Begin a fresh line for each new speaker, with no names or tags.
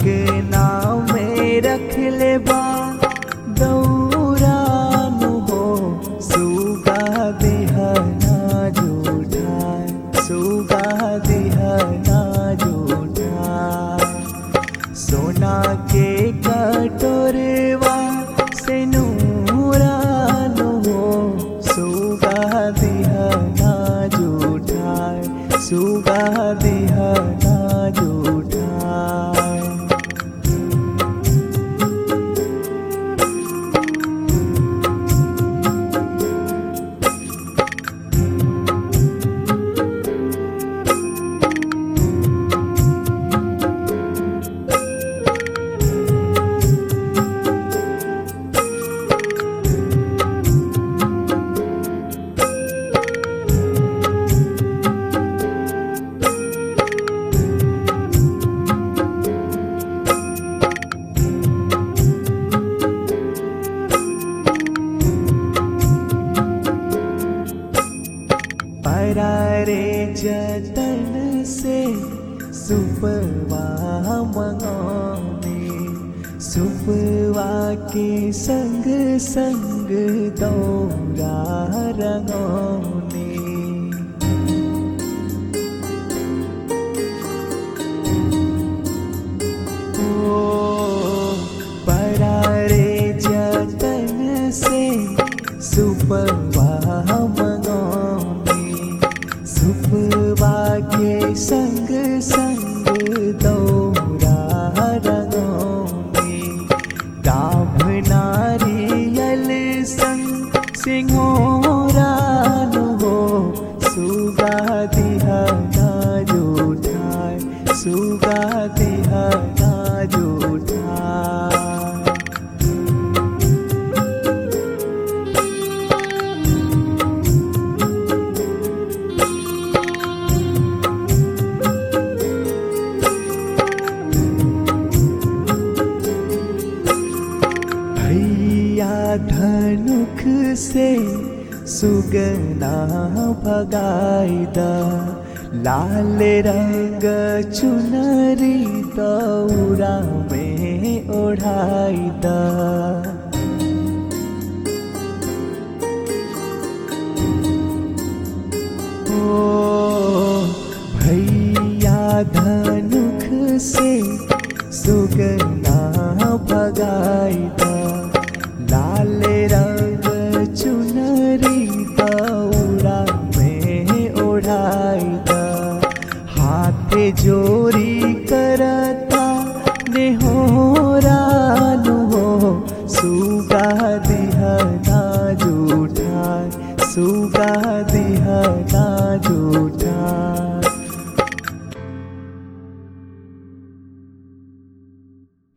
अंगना में रख ले बा दौरानु हो सुगा दिहना जूठाय सुगा दिहना जूठाय सोना के कटोरवा से नूरानु हो सुगा दिहना जूठाय सुगा दिहना जूठाय परारे जतन से सुपवा मंगौने सुपवा के संग संग दौरा रंगौने ओ परारे जतन से सुपवा मंगौने सुपवा के संग संग दौरा रंगौने गाभ नारियल संग सिंहोरान हो सुगा दिहना जूठाय सुगा दिहना जूठाय भैया धनुख से सुगना भगाईदा लाल रंग चुनरी दौरा में ओढ़ाईदा ओ भैया धनुख से सुगना भगाईदा लाल रंग चुनरी दौरा में ओढ़ाईदा हाथ जोरी करता नेहोरानु हो सुगा दिहना जूठाय सुगा दिहना जूठाय